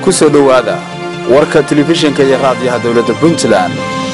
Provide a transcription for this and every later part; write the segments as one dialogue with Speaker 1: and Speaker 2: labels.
Speaker 1: ku soo dhowaada warka telefishinka iyo raadiyaha dowladda puntland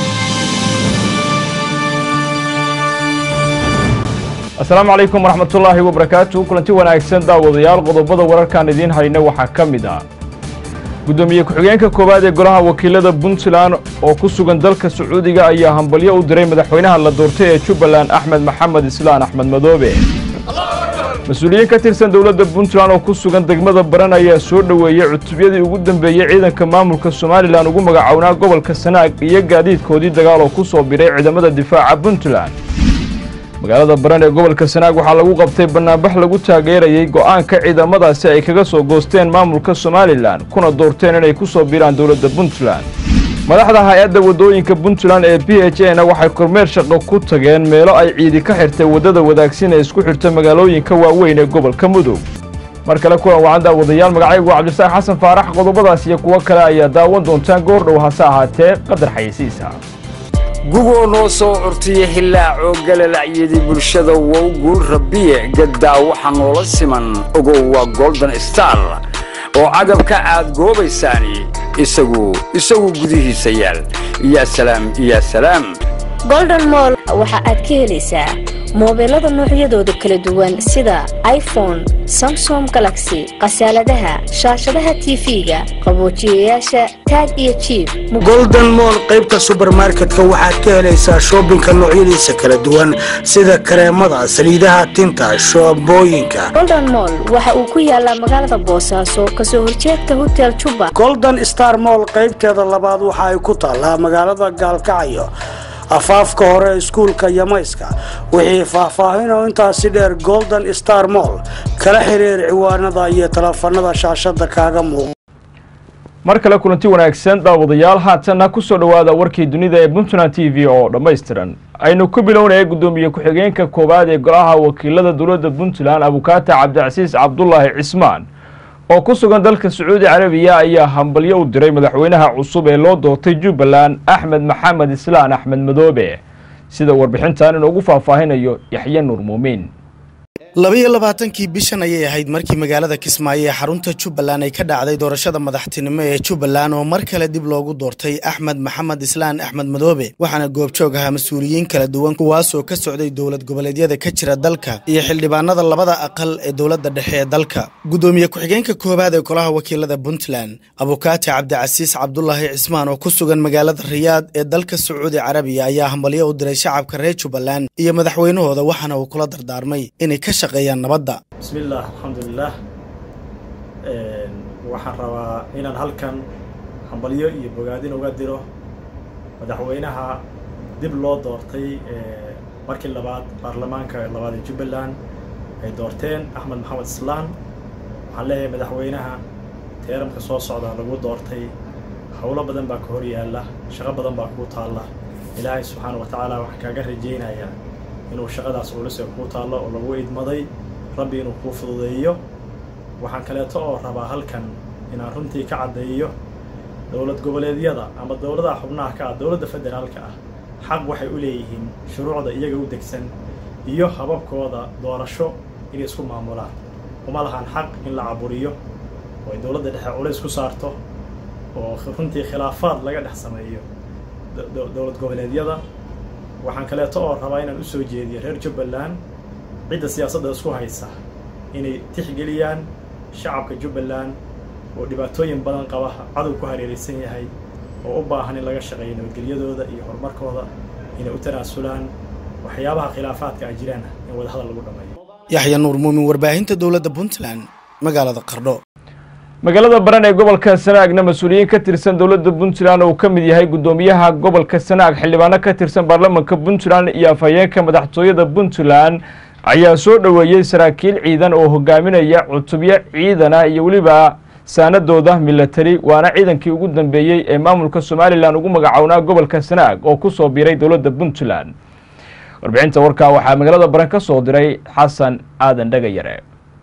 Speaker 2: asalaamu calaykum waraxmatullaahi wabarakaatu kulanti wanaagsan daawadayaal qodobada wararkaan idiin hayna waxaa ka mid ah guddoomiye ku-xigeenka koowaad ee golaha wakiilada puntland oo ku sugan dalka sacuudiga ayaa hambalyo u diray madaxweynaha la doortay ee jubbaland axmed maxamed islaan axmed madoobe mas-uuliyiin ka tirsan dowladda puntland oo ku sugan degmada baran ayaa soo dhoweeyey cutubyadii ugu dambeeyey ciidanka maamulka somalilan ugu magacownaa gobolka sanaag iyo gaadiidkoodii dagaal oo ku soo biray ciidamada difaaca puntland magaalada baran ee gobolka sanaag waxaa lagu qabtay bannaanbax lagu taageerayey go'aanka ciidamadaasi ay kaga soo goosteen maamulka somalilan kuna doorteen inay ku soo biiraan dowladda puntland madaxda hay-adda waddooyinka puntland ee b h a na waxay kormeer shaqo ku tageen meelo ay ciidi ka xirtay waddada wadaagsin ee isku xirta magaalooyinka waaweyn ee gobolka mudug mar kale kulan wacan daawadayaal magacaygu cabdisaaq xasan faarax qodobadaas iyo kuwo kale ayaa daawan doontaan goordhow hase ahaatee qadar xayeysiisa
Speaker 3: gugoo noo soo curtiya hilaacoo galalacyadii bulshada wow guul rabbiye gaddaa waxa noola siman ogow waa golden star oo cagabka aad goobaysaani isagu isagu gudihiisa yaal yaa salaam yaa salaam
Speaker 4: golden moll waxa aad ka helaysaa moobeelada noocyadooda kala duwan sida iphone samsom galaxy khasaaladaha shaashadaha tv-ga qaboojiyayaasha taag iyo jiib
Speaker 5: golden moll qaybta subermarketka waxaad ka helaysaa shoobinka noocyadiisa kala duwan sida kareemada saliidaha tinta shoobooyinka
Speaker 4: golden moll waxa uu ku yaalaa magaalada boosaaso kasoo horjeedka hotel juba
Speaker 5: golden star moll qaybteeda labaad waxa ay ku taallaa magaalada gaalkacyo afaafka hore iskuulka yamayska wixii faahfaahinoo intaasi dheer golden star moll kala xiriir ciwaanada iyo teleefanada shaashada kaaga muuqa
Speaker 2: mar kale kulanti wanaagsan daawadayaal haatanna ku soo dhowaada warkii dunida ee puntland t v oo dhammaystiran aynu ku bilownaya guddoomiye ku-xigeenka koowaad ee golaha wakiilada dowladda puntland abukaata cabdicasiis cabdulaahi cismaan oo ku sugan dalka sacuudi carabiya ayaa hambalyo u diray madaxweynaha cusub ee loo doortay jubbaland axmed maxamed islaan axmed madoobe sida warbixintan inoogu faahfaahinayo yaxye nuur muumiin
Speaker 6: labiyo labaatankii bishan ayay ahayd markii magaalada kismaayo ee xarunta jubbaland ay ka dhacday doorashada madaxtinimo ee jubbaland oo mar kale dib loogu doortay axmed maxamed islaan axmed madoobe waxaana goobjoog ahaa mas-uuliyiin kala duwan kuwaasoo ka socday dowlad goboleedyada ka jira dalka iyo xildhibaanada labada aqal ee dowladda dhexe ee dalka guddoomiye ku-xigeenka koowaad ee golaha wakiilada puntland abukaati cabdicasiis cabdulaahi cismaan oo ku sugan magaalada riyaad ee dalka sacuudi carabiya ayaa hambalyo u diray shacabka reer jubbaland iyo madaxweynahooda waxaana uu kula dardaarmay inay ka
Speaker 7: bismillaah alxamdulilaah waxaan rabaa inaan halkan hambalyo iyo bogaadin uga diro madaxweynaha dib loo doortay markii labaad baarlamaanka labaad ee jubbaland ay doorteen axmed maxamed islaan waxaan leeyahay madaxweynaha teeramka soo socda lagu doortay howlo badan baa ka hor yaalla shaqo badan baa kuu taalla ilaahay subxaana wa tacaala waxaan kaaga rajaynayaa inuu shaqadaas culuse kuu taallo oo lagu idmaday rabbi inuu kuu fududeeyo waxaan kaleeto oo rabaa halkan inaan runtii ka caddeeyo dowlad goboleedyada ama dowladaha xubnaha ka ah dowladda federaalka ah xaq waxay u leeyihiin shuruucda iyaga u degsan iyo hababkooda doorasho inay isku maamulaan uma lahan xaq in la caburiyo oo ay dowladda dhexe culays ku saarto oo runtii khilaafaad laga dhex sameeyo dowlad goboleedyada waxaan kaleeto oo rabaa inaan u soo jeediyo reer jubbaland cidda siyaasadda isku haysa inay tixgeliyaan shacabka jubbaland oo dhibaatooyin badan qaba cadow ku hareeraysan yahay oo u baahan in laga shaqeeyo nabadgelyadooda iyo horumarkooda inay u tanaasulaan waxyaabaha khilaafaadka ay jiraan in wadahadal lagu dhammeeyo
Speaker 6: yaxya nuur muumin warbaahinta dowladda puntland magaalada qardho
Speaker 2: magaalada baran ee gobolka sanaagna mas-uuliyiin ka tirsan dowladda puntland oo ka mid yahay guddoomiyaha gobolka sanaag xildhibaano ka tirsan baarlamanka puntland iyo afhayeenka madaxtooyada puntland ayaa soo dhoweeyey saraakiil ciidan oo hogaaminaya cutubyo ciidana iyo weliba saanadooda milatari waana ciidankii ugu dambeeyey ee maamulka somalilan ugu magacownaa gobolka sanaag oo ku soo biiray dowladda puntland warbixinta warkaa waxaa magaalada baran ka soo diray xasan aadan dhagayare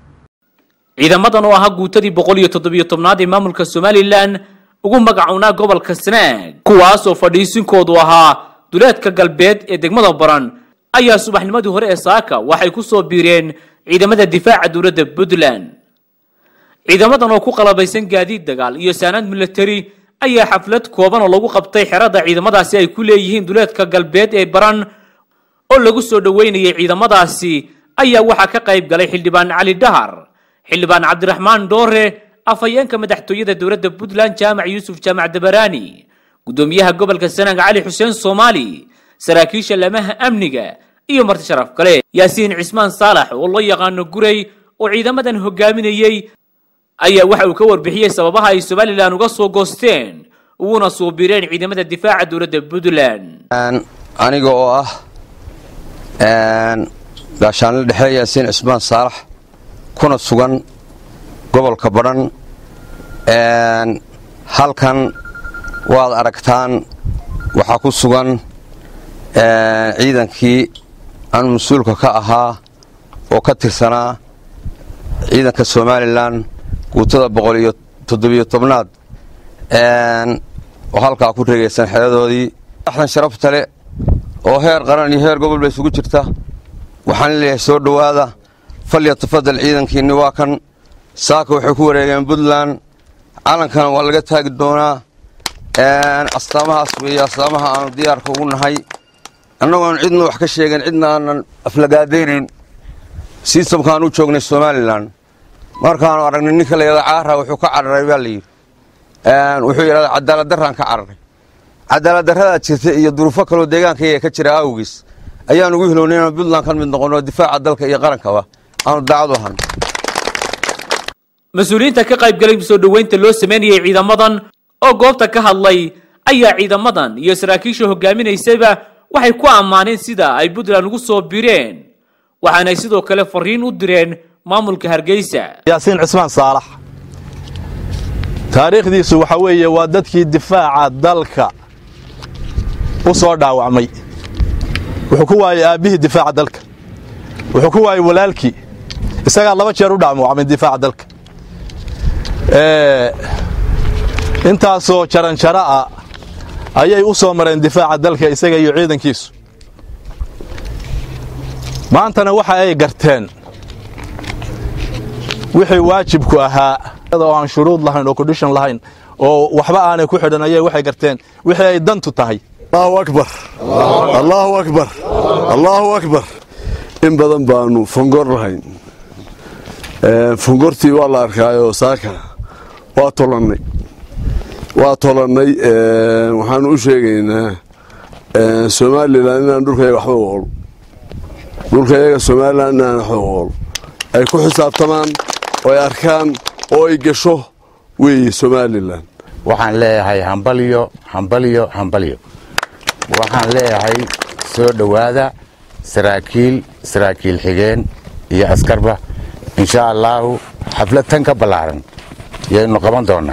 Speaker 8: ciidamadan oo ahaa guutadii boqol iyo toddobiyo tobnaad ee maamulka somalilan ugu magacownaa gobolka sanaag kuwaasoo fadhiisinkoodu ahaa duleedka galbeed ee degmada baran ayaa subaxnimadii hore ee saaka waxay ku soo biireen ciidamada difaaca dowladda puntland ciidamadan oo ku qalabaysan gaadiid dagaal iyo saanad milatari ayaa xaflad kooban oo lagu qabtay xerada ciidamadaasi ay ku leeyihiin duleedka galbeed ee baran oo lagu soo dhoweynayay ciidamadaasi ayaa waxaa ka qayb galay xildhibaan cali dhahar xildhibaan cabdiraxmaan dhoore afhayeenka madaxtooyada dowladda puntland jaamac yuusuf jaamac dabaraani gudoomiyaha gobolka sanaag cali xuseen soomaali saraakiisha lamaha amniga iyo marti sharaf kale yaasiin cismaan saalax oo loo yaqaano guray oo ciidamadan hogaaminayey ayaa waxa uu ka warbixiyey sababaha ay somalilan uga soo goosteen uguna soo biireen ciidamada difaaca dowladda puntland
Speaker 9: aniga oo ah gaashaanle dhexe yaasiin cismaan saalax kuna sugan gobolka badhan halkan waad aragtaan waxaa ku sugan ciidankii aan mas-uulka ka ahaa oo ka tirsanaa ciidanka somalilan guutada boqol iyo toddobiyo tobnaad oo halkaa ku reegaysan xeradoodii axdan sharafta le oo heer qaran iyo heer gobol ba isugu jirta waxaan leeyahay soo dhowaada falya tafadal ciidankiinni waa kan saaka waxay ku wareegeen puntland calankana waa laga taagi doonaa astaamahaas weeye astaamaha aanu diyaarka ugu nahay annagoon cidna wax ka sheegin cidna aanan aflagaadaynayn sistamkaan u joognay somalilan markaanu aragnay ninka la yidhahda caara wuxuu ka cararay baa layidhi wuxuu yidhahda cadaaladdarraan ka cararay cadaaladdarradaa jirta iyo duruufo kaloo deegaankayga ka jira awgiis ayaan ugu hilownay inaan puntland ka mid noqonno difaaca dalka iyo qarankaba aanu daacad u ahan
Speaker 8: mas-uuliyiinta ka qaybgalay soo dhoweynta loo sameynayay ciidamadan oo goobta ka hadlay ayaa ciidamadan iyo saraakiisha hogaaminaysayba waxay ku ammaaneen sida ay puntland ugu soo bireen waxaanay sidoo kale fariin u direen maamulka hargeysa
Speaker 10: yaasiin cismaan saalax taariikhdiisu waxa weeye waa dadkii difaaca dalka u soo dhaawacmay wuxuu ku waayey aabbihii difaaca dalka wuxuu ku waayey walaalkii isagaa laba jeer u dhaawacmay difaaca dalka intaasoo jaranjaro ah ayay u soo mareen difaaca dalka isaga iyo ciidankiisu maantana waxa ay garteen wixii waajibku ahaa oo aan shuruud lahayn oo condition lahayn oo waxba aanay ku xidhan ayay waxay garteen wixii ay dantu tahay
Speaker 11: allahu akbar allahu akbar allahu akbar in badan baanu fongor lahayn fongortii waa la arkaayoo saaka waa tolannay waa tolannay waxaanu u sheegaynaa somalilan inaan dhulkayaga waxba ool dhulkayaga somalilan inaan waxba ool ay ku xisaabtamaan oo ay arkaan oo ay gasho weeye somalilan
Speaker 12: waxaan leeyahay hambalyo hambalyo hambalyo waxaan leeyahay soo dhowaada saraakiil saraakiil xigeen iyo askarba insha allaahu xaflad tan ka ballaaran yaynu qaban doonaa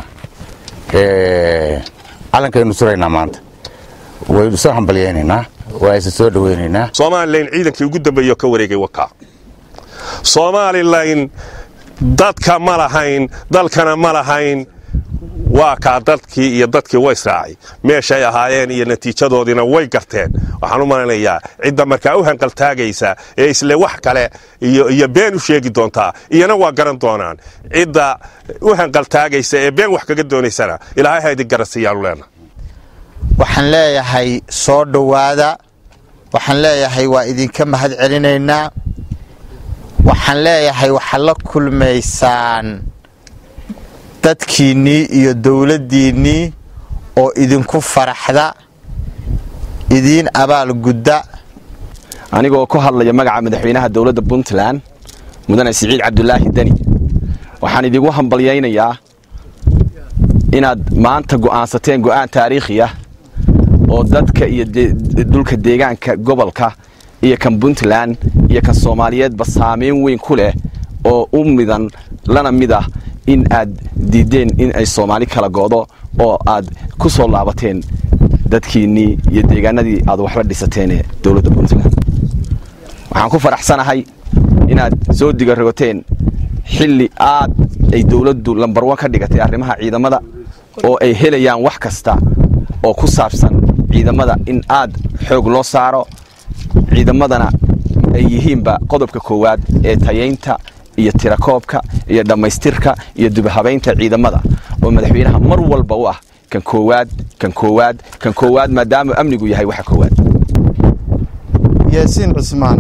Speaker 12: calankaynu suraynaa maanta waynu soo hambalyaynaynaa waa isa soo dhowaynaynaa
Speaker 13: somalilan ciidankii ugu dambeeyo ka wareegay wakaa somalilan dadka ma lahayn dalkana ma lahayn waa kaa dadkii iyo dadkii way israacay meeshay ahaayeen iyo natiijadoodiina way garteen waxaan u malanayaa cidda markaa u hanqaltaagaysa ee isle wax kale iyo been u sheegi doontaa iyana waa garan doonaan cidda u hanqaltaagaysa ee been wax kaga doonaysana ilaahay ha idin garansiiyaanu leenaha
Speaker 14: waxaan leeyahay soo dhowaada waxaan leeyahay waa idinka mahad celinaynaa waxaan leeyahay waxaad la kulmaysaan dadkiinnii iyo dowladdiinnii oo idinku faraxda idiin abaalgudda
Speaker 1: anigoo ku hadlaya magaca madaxweynaha dowladda puntland mudane siciid cabdulaahi deni waxaan idigu hambalyaynayaa inaad maanta go'aansateen go'aan taariikhi ah oo dadka iyo dhulka deegaanka gobolka iyo kan puntland iyo kan soomaaliyeedba saamayn weyn ku leh oo u midan lana mid ah in aad diiddeen in ay soomaali kala go'do oo aad ku soo laabateen dadkiinnii iyo deegaanadii aad waxba dhisateene dowladda puntland waxaan ku faraxsanahay inaad soo digarogoteen xilli aad ay dowladdu lambarwan ka dhigatay arrimaha ciidamada oo ay helayaan wax kasta oo ku saabsan ciidamada in aad xoog loo saaro ciidamadana ay yihiinba qodobka koowaad ee tayaynta iyo tirakoobka iyo dhammaystirka iyo dubhabaynta ciidamada oo madaxweynaha mar walba u ah kan koowaad kan koowaad kan koowaad maadaama amnigu yahay waxa koowaad
Speaker 14: yaasiin cusmaan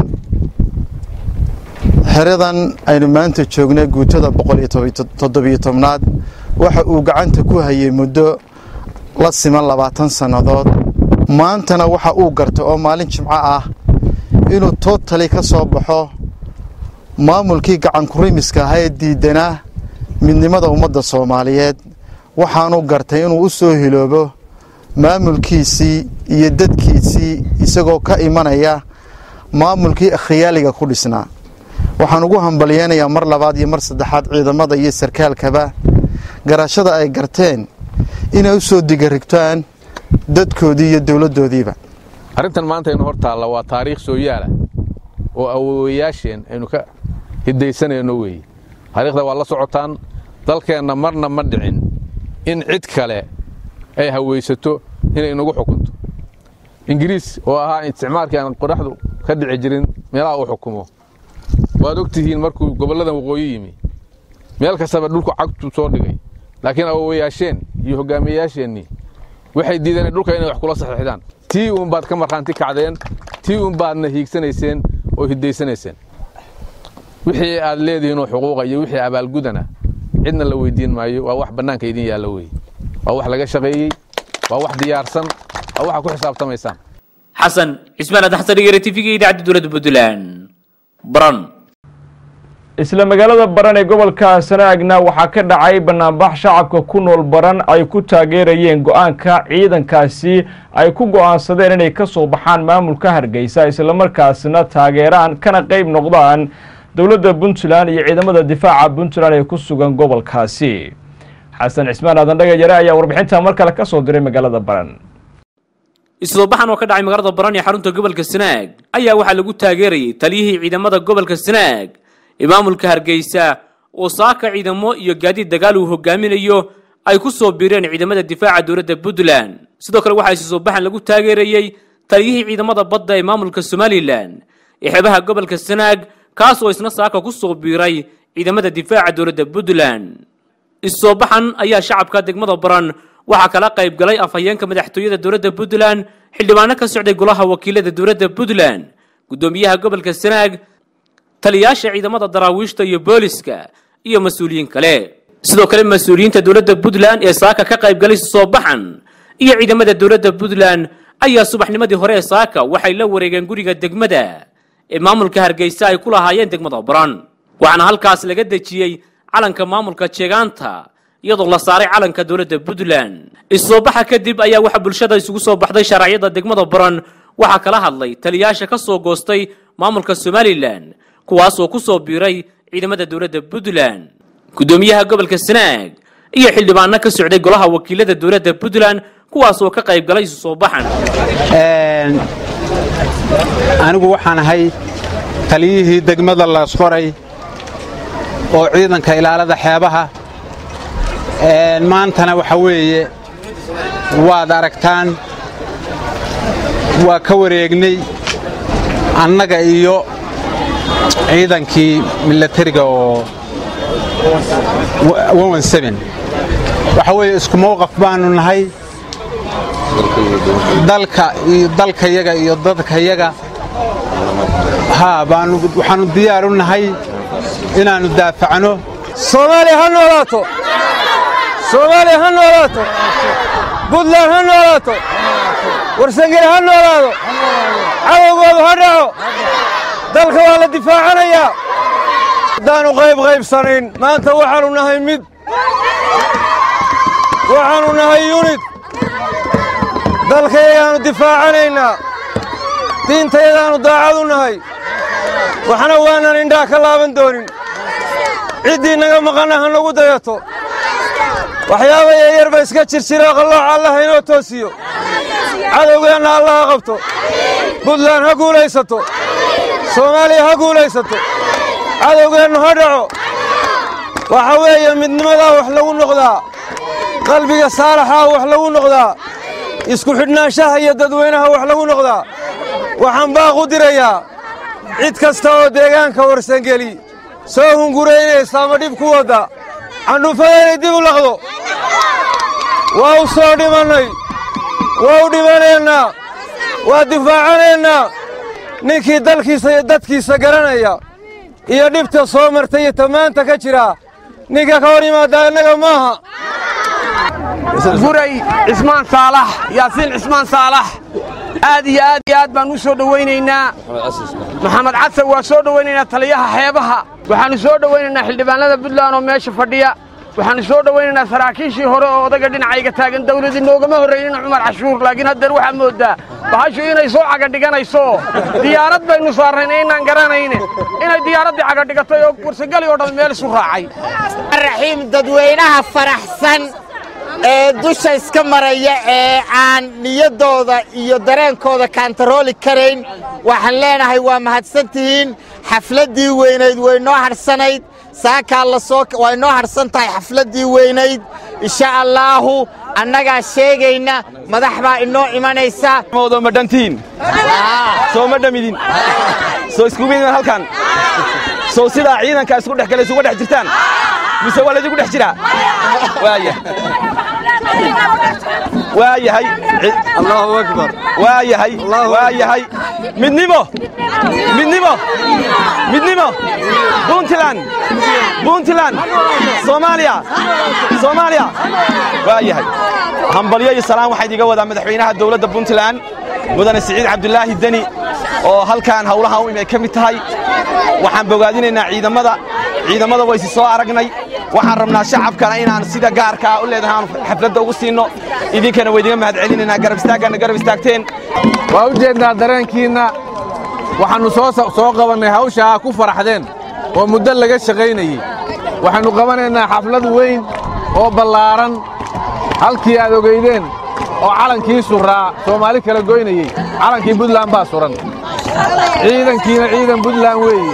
Speaker 14: xeradan aynu maanta joognay guutada boqol iyo toddobiyo tobnaad waxa uu gacanta ku hayay muddo la siman labaatan sannadood maantana waxa uu gartay oo maalin jimco ah inuu tootali ka soo baxo maamulkii gacankurimiska ahaa ee diidanaa midnimada ummadda soomaaliyeed waxaanuu gartay inuu u soo hiloobo maamulkiisii iyo dadkiisii isagoo ka imanaya maamulkii khiyaaliga ku dhisnaa waxaan ugu hambalyeynayaa mar labaad iyo mar saddexaad ciidamada iyo sarkaalkaba garashada ay garteen inay u soo digarigtaan dadkoodii iyo dowladdoodiiba
Speaker 15: arrintan maanta aynu hor taalla waa taariikh soo yaala oo awoowayaasheen aynu ka hidaysanayno weeye taariikhda waa la socotaan dalkeenna marna ma dhicin in cid kale ay hawaysato inay inagu xukunto ingiriis oo ahaa isticmaalkii aan qoraxdu ka dhici jirin meelaha uu xukumo waad og tihiin markuu gobolladan waqooyi yimi meel kastaba dhulku cagtu soo dhigay laakiin awoowayaasheen iyo hogaamiyeyaasheennii waxay diideen dhulka inay wax kula saxiixdaan tii uun baad ka markhaanti kacdeen tii uun baadna hiigsanayseen oo hidaysanayseen wixii aad leedihiinoo xuquuqa iyo wixii abaalgudana cidna la weydiin maayo waa wax bannaanka idin yaalla weeye waa wax laga shaqeeyey waa wax diyaarsan waa waxa ku xisaabtamaysaan
Speaker 8: xasan cismaan aadan xasan dhigere tv-ga idaacadda dowladda puntland baran
Speaker 2: isla magaalada baran ee gobolka sanaagna waxaa ka dhacay banaanbax shacabka ku nool baran ay ku taageerayeen go-aanka ciidankaasi ay ku go-aansadeen inay ka soo baxaan maamulka hargeysa islamarkaasna taageeraan kana qeyb noqdaan dowladda puntland iyo ciidamada difaaca puntland ee ku sugan gobolkaasi xasan cismaan aadan dhagajare ayaa warbixinta mar kale ka soo diray magaalada baran
Speaker 8: isoo baxan oo ka dhacay magaalada baran ee xarunta gobolka sanaag ayaa waxaa lagu taageerayay taliyihii ciidamada gobolka sanaag ee maamulka hargeysa oo saaka ciidamo iyo gaadiid dagaal uu hogaaminayo ay ku soo biireen ciidamada difaaca dowladda puntland sidoo kale waxaa isoo baxan lagu taageerayey taliyihii ciidamada badda ee maamulka somalilan ee xeebaha gobolka sanaag kaas oo isna saaka ku soo biiray ciidamada difaaca dowladda puntland isoo baxan ayaa shacabka degmada baran waxaa kala qayb galay afhayeenka madaxtooyada dowladda puntland xildhibaano ka socday golaha wakiilada dowladda puntland guddoomiyaha gobolka sanaag taliyaasha ciidamada daraawiishta iyo booliska iyo mas-uuliyiin kale sidoo kale mas-uuliyiinta dowladda puntland ee saaka ka qayb galay soo baxan iyo ciidamada dowladda puntland ayaa subaxnimadii hore ee saaka waxay la wareegeen guriga degmada ee maamulka hargeysa ay ku lahaayeen degmada baran waxaana halkaas laga dejiyey calanka maamulka jeegaanta iyadoo la saaray calanka dowladda puntland issoo baxa kadib ayaa waxaa bulshada isugu soo baxday sharaacyada degmada baran waxaa kala hadlay taliyaasha ka soo goostay maamulka somalilan kuwaasoo ku soo biiray ciidamada dowladda puntland guddoomiyaha gobolka sanaag iyo xildhibaano ka socday golaha wakiilada dowladda puntland kuwaasoo ka qayb galay isu soo baxan
Speaker 16: anigu waxaan ahay taliyihii degmada laasqoray oo ciidanka ilaalada xeebaha maantana waxa weeye waad aragtaan waa ka wareegnay annaga iyo ciidankii milatariga oo waxa weeye isku mowqaf baanu nahay dalka iyo dalkayaga iyo dadkayaga haa baanu waxaanu diyaar u nahay inaannu daafacno
Speaker 17: soomaaliya ha noolaato soomaaliya ha noolaato buntland ha noolaato warsangeli ha noolaado cadowgoodu ha dhaco dalka waa la difaacanayaa haddaannu qayb qaybsanayn maanta waxaannu nahay mid waxaannu nahay yunid dalkayagaannu difaacanaynaa diintayadaannu daacad u nahay waxna waanan indhaa ka laaban doonin ciddii naga maqanna ha nagu dayato waxyaaba yaryarba iska jirjiroo qallooca allaha inoo toosiyo cadowgeenna allaha qabto buntland ha guulaysato soomaaliya ha guulaysato cadowgeennu ha dhaco waxa weeye midnimadaa wax lagu noqdaa qalbiga saalaxaa wax lagu noqdaa isku xidhnaanshaha iyo dadweynaha wax lagu noqdaa waxaan baaq u dirayaa cid kasta oo deegaanka warsangeli soo hunguraynaysa ama dhib ku wadda candhufada inay dib u laqdo waa u soo dhimannay waa u dhimanaynaa waa difaacanaynaa ninkii dalkiisa iyo dadkiisa garanaya iyo dhibta soo martay iyo tamaanta ka jira ninka ka hor yimaaddaa innaga maaha
Speaker 18: guray cismaan saalax yaasiin cismaan saalax aad iyo aad iyo aad baan u soo dhowaynaynaa maxamed casan waa soo dhowaynaynaa taliyaha xeebaha waxaannu soo dhowaynaynaa xildhibaanada puntland oo meesha fadhiya waxaannu soo dhowaynaynaa saraakiishii hore oo odaga dhinacayga taagan dawladii noogama horraynina cumar cashuur laakiin haddeer waxaa mooddaa bahashu inay soo cagadhiganayso diyaarad baynu saarnayn aynaan garanayne inay diyaaraddii cagadhigatay oo warsagali oo dhan meel isu raacay
Speaker 19: raxiim dadweynaha faraxsan ee dusha iska maraya ee aan niyaddooda iyo dareenkooda kaantarooli karayn waxaan leenahay waa mahadsan tihiin xafladdii weynayd way noo hadhsanayd saakaa lasoo way noo hadhsan tahay xafladdii weynayd insha allaahu annagaa sheegayna madax baa inoo imanaysa
Speaker 1: moodo ma dhantiin soo ma dhamidin soo iskugu midin halkan soo sidaa ciidanka isku dhex galay isuga dhex jirtaan mise waa laydigu dhex jiraa waaya waa yahay allahu akbar waa yahay waa yahay midnimo midnimo midnimo puntland puntland soomaaliya soomaaliya waa yahay hambalyo iyo salaan waxaa idiga wadaa madaxweynaha dowladda puntland mudane siciid cabdulaahi deni oo halkan howlahan u imay ka mid tahay waxaan bogaadinaynaa ciidamada ciidamada waysi soo aragnay waxaan rabnaa shacabkana inaan sida gaarkaa u leedahay aan xafladda ugu siinno idinkana waydiga mahad celinaynaa garab istaagganna garab istaagteen
Speaker 15: waa u jeednaa dareenkiinna waxaannu soo qabannay hawshaa ku faraxdeen oo muddo laga shaqaynayey waxaannu qabanaynaa xaflad weyn oo ballaaran halkii aad ogaydeen oo calankii suraa soomaali kala goynayey calankii buntland baa suran ciidankiina ciidan buntland weeye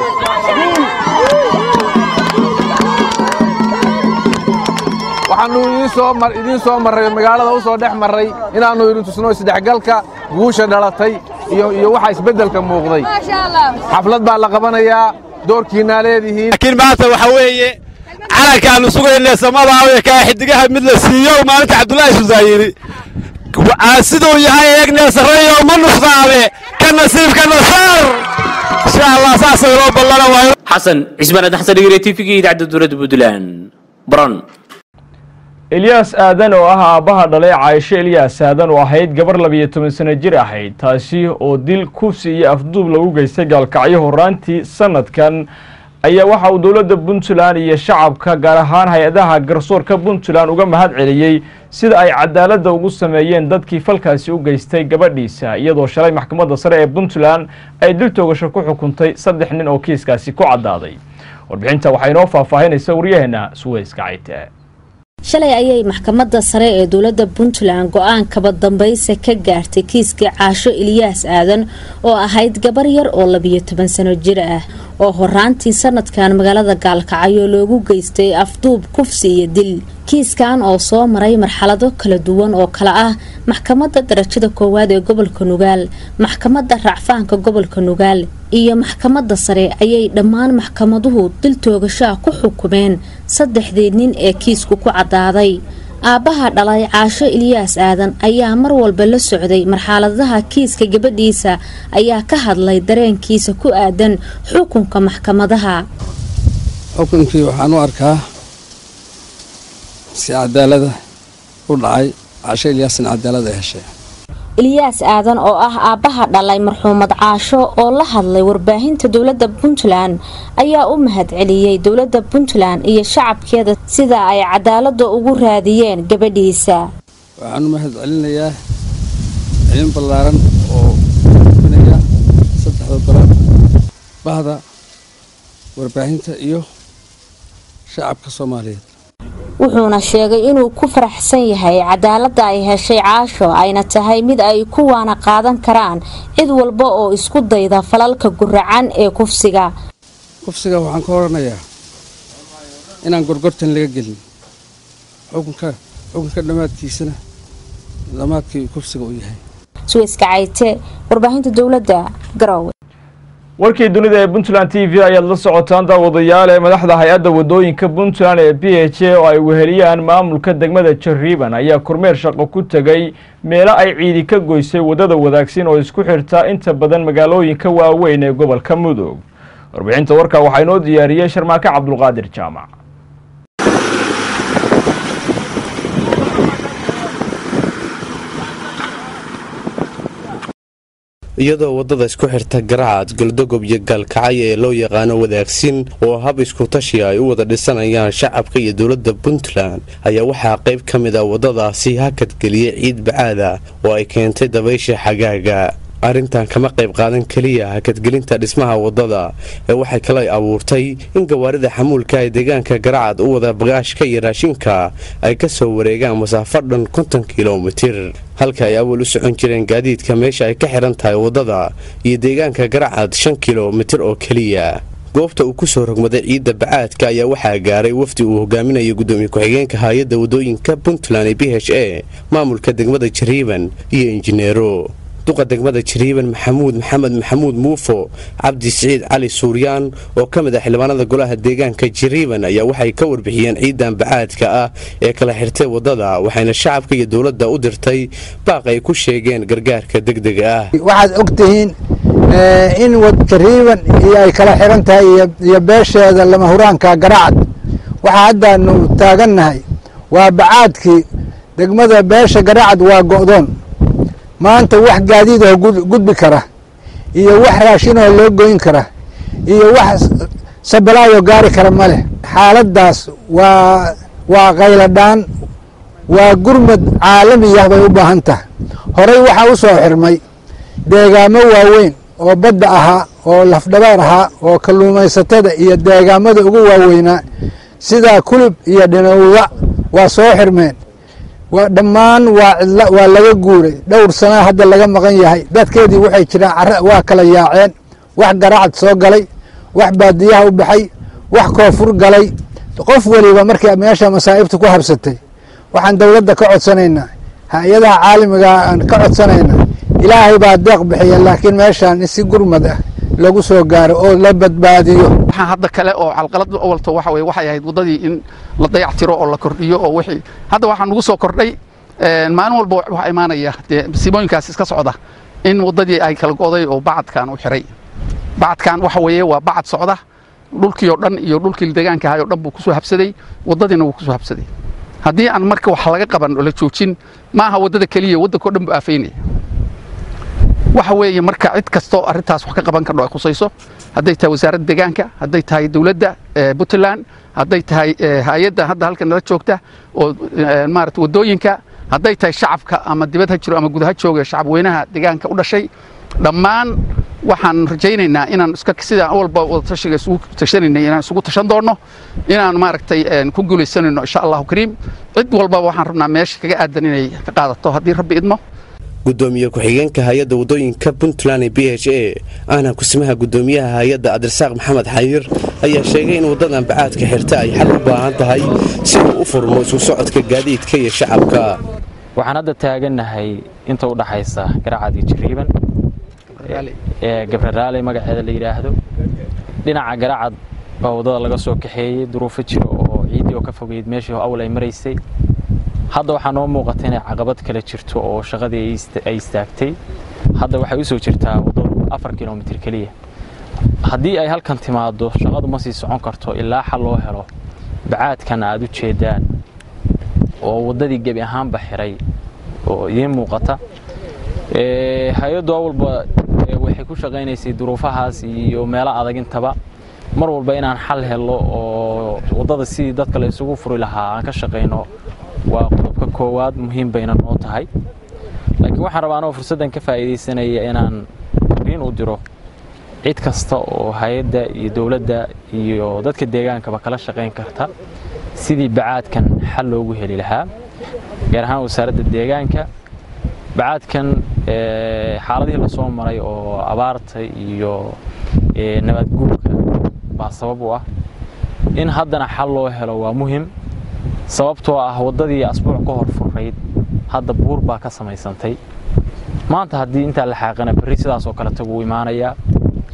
Speaker 15: waxaannu idiin soo marray magaalada u soo dhex marray inaannu idin tusno isdhexgalka guusha dhalatay iyo waxa isbeddelka muuqday xaflad baa la qabanayaa doorkiinnaa leedihiin
Speaker 20: laakiin maanta waxa weeye calankaannu sugayne samadaawee kaa xidigaha mid la siiyo maalinta cabdulaahi susaayiri siduu yahay eegnee sarreeyo ma nuqsaabe ka nasiibka nasaar insha allah saasay loo ballana waayo
Speaker 8: xasan cismaan aadan xasan dhigire tvga idaacadda dowladda puntland baran
Speaker 2: elyaas aadan oo ah aabbaha dhalay caaisho elyaas aadan oo ahayd gabar labiyo toban sano jir ahayd taasi oo dil kufsi iyo afduub lagu geystay gaalkacyo horaantii sanadkan ayaa waxa uu dowladda puntland iyo shacabka gaar ahaan hay-adaha garsoorka puntland uga mahad celiyey sida ay cadaaladda ugu sameeyeen dadkii falkaasi u geystay gabadhiisa iyadoo shalay maxkamadda sare ee puntland ay dil toogasho ku xukuntay saddex nin oo kiiskaasi ku caddaaday warbixinta waxaa inoo faahfaahinaysa waryaheena suweyska cayte
Speaker 4: shalay ayay maxkamadda sare ee dowladda puntland go-aan kaba dambaysa ka gaartay kiiskii caasho ilyaas aadan oo ahayd gabar yar oo labiyo toban sano jir ah oo horaantii sanadkan magaalada gaalkacyo loogu geystay afduub kufsi iyo dil kiiskan oo soo maray marxalado kala duwan oo kale ah maxkamadda darajada koowaad ee gobolka nugaal maxkamadda racfaanka gobolka nugaal iyo maxkamadda sare ayay dhammaan maxkamaduhu dil toogashaa ku xukumeen saddexdii nin ee kiisku ku caddaaday aabbaha dhalay caasho ilyaas aadan ayaa mar walba la socday marxaladaha kiiska gabadhiisa ayaa ka hadlay dareenkiisa ku aadan xukunka maxkamadaha
Speaker 21: xukunkii waxaan u arkaa si cadaalada u dhacay caasho ilyaasna cadaalad ay heshay
Speaker 4: ilyaas aadan oo ah aabbaha dhalay marxuumad caasho oo la hadlay warbaahinta dowladda puntland ayaa u mahad celiyey dowladda puntland iyo shacabkeeda sida ay cadaalada ugu raadiyeen gabadhiisa
Speaker 21: waxaan u mahad celinayaa ciidan ballaaran oo binaya saddexda gole bahda warbaahinta iyo shacabka soomaaliyeed
Speaker 4: wuxuuna sheegay inuu ku faraxsan yahay cadaaladda ay heshay caasho ayna tahay mid ay ku waana qaadan karaan cid walba oo isku dayda falalka guracan ee kufsiga
Speaker 21: kufsiga waxaan ka oranayaa inaan gorgortan laga gelin xukunka xukunka dhammaadkiisana dhammaadkii kufsiga uu yahay
Speaker 4: suweyska cayte warbaahinta dowladda garowe
Speaker 2: warkii dunida ee puntland t v ayaad la socotaan daawadayaal ee madaxda hay-adda wadooyinka puntland ee b h a oo ay weheliyaan maamulka degmada jariiban ayaa kormeer shaqo ku tegay meelo ay ciidi ka goysay waddada wadaagsin oo isku xirta inta badan magaalooyinka waaweyn ee gobolka mudug warbixinta warkaa waxaa inoo diyaariyey sharmaake cabdulqaadir jaamac
Speaker 3: iyadoo waddada isku xirta garacad galdogob iyo gaalkacay ee loo yaqaano wadaagsin oo hab iskutashi ay u wada dhisanayaan shacabka iyo dowladda puntland ayaa waxaa qayb ka mid a waddadaasi hakadgeliyey ciid bacaada oo ay keentay dabaysha xagaaga arrintan kama qayb qaadan keliya hakadgelinta dhismaha waddada ee waxay kale abuurtay in gawaarida xamuulka ee deegaanka garacad u wada bagaashka iyo raashinka ay ka soo wareegaan masaafo dhan konton kilomitir halka ay awal u socon jireen gaadiidka meesha ay ka xihan tahay waddada iyo deegaanka garacad shan kilomitir oo keliya goobta uu ku soo rogmaday ciidda bacaadka ayaa waxaa gaaray wafdi uu hogaaminayo gudoomiye ku-xigeenka hay-adda waddooyinka puntland ee b h a maamulka degmada jariiban iyo injineero duqa degmada jariiban maxamuud maxamed maxamuud muufo cabdi siciid cali suuryaan oo ka mid ah xildhibaanada golaha deegaanka jariiban ayaa waxay ka warbixiyeen ciidan bacaadka ah ee kala xirtay waddada waxayna shacabka iyo dowladda u dirtay baaq ay ku sheegeen gargaarka degdega ah
Speaker 22: waxaad og tihiin in jariiban iyo ay kala xiran tahay iyo beesheeda lama huraanka garacad waxaa haddaanu taagannahay waa bacaadkii degmada beesha garacad waa go'doon maanta wax gaadiid oo gudbi kara iyo wax raashin oo loo goyn kara iyo wax sabalaayoo gaari kara ma leh xaaladdaas waa waa qayladhaan waa gurmad caalamiyah bay u baahan tahay horey waxaa u soo xirmay deegaamo waaweyn oo badda ahaa oo lafdhabaar ahaa oo kalluumaysatada iyo deegaamada ugu waaweynaa sidaa kulub iyo dhinowda waa soo xirmeen dhammaan waa cidla waa laga guuray dhowr sana hadda laga maqan yahay dadkeedii waxay jiraan cara waa kala yaaceen wax garacad soo galay wax baadiyaha u baxay wax koonfur galay qof weliba markii meesha masaa'ibta ku habsatay waxaan dowladda ka codsanaynaa hay-adaha caalamiga aan ka codsanaynaa ilaahay baa deeq bixiya laakiin meeshaan in si gurmad ah lagu soo gaaro oo la badbaadiyo
Speaker 23: waxaan hadda kale oo calqalad awalto waxa weye waxay ahayd waddadii in la dayactiro oo la kordhiyo oo wixii hadda waxaa nagu soo kordhay maalin walba waxaa imaanaya dee masiibooyinkaas iska socda in waddadii ay kala go'day oo bacadkan u xiray bacadkan waxa weeye waa bacad socda dhulkii oo dhan iyo dhulkii deegaanka ahay oo dhan buu kusoo habsaday waddadiina wuu kusoo habsaday haddii aan marka wax laga qaban oo la joojin ma aha waddada keliya waddanka oo dhan buu aafaynaya waxa weeye marka cid kastoo arrintaas wax ka qaban kardho ay khusayso hadday tahay wasaaradda deegaanka hadday tahay dowladda puntland hadday tahay hay-adda hadda halkan nala joogta oo maarata waddooyinka hadday tahay shacabka ama dibad ha jiro ama gud ha jooga shacab weynaha deegaanka u dhashay dhammaan waxaan rajaynaynaa inaan iska sidaan awalba wadatashiga isugu tashanaynay inaan isugu tashan doonno inaan maaragtay ku guulaysanayno insha allahu kariim cid walbaba waxaan rabnaa meesha kaga aadan inay ka qaadato haddii rabbi idmo
Speaker 3: gudoomiye ku-xigeenka hay-adda waddooyinka puntland ee b h a ahna kusimaha gudoomiyaha hay-adda cabdirasaaq maxamed xayir ayaa sheegay in waddadan bacaadka xirta ay xal u baahan tahay si uu u furmo isu socodka gaadiidka iyo shacabka
Speaker 24: waxaan hadda taagannahay inta u dhaxaysa garacad iyo jariiban ee gabraraale magaceeda la yidhaahdo dhinaca garacad baa waddada laga soo kaxeeyey duruufo jiro oo ciiddii oo ka fogeyd meeshii awal ay maraysay hadda waxaa noo muuqata inay caqabad kale jirto oo shaqadii ay istaagtay hadda waxay u soo jirtaa waddadu afar kilomitir keliya haddii ay halkan timaado shaqadu ma sii socon karto ilaa xal loo helo bacaadkan aad u jeedaan oo waddadii gebi ahaanba xiray oo idiin muuqata hay-addu awalba waxay ku shaqaynaysay duruufahaas iyo meelo adag intaba mar walba inaan xal helo oo waddada sidii dadka la isugu furi lahaa aan ka shaqayno waa qodobka koowaad muhiim bayna noo tahay laakiin waxaan rabaa anoo fursaddan ka faa'iidaysanaya inaan fariin u diro cid kasta oo hay-adda iyo dowladda iyo dadka deegaankaba kala shaqayn karta sidii bacaadkan xal loogu heli lahaa gaar ahaan wasaaradda deegaanka bacaadkan xaaladihii lasoo maray oo abaarta iyo nabadguurka baa sabab u ah in haddana xal loo helo waa muhim sababtoo ah waddadii asbuuc ka hor furnayd hadda buur baa ka samaysantay maanta haddii intaa la xaaqana berri sidaas oo kale tagu imaanayaa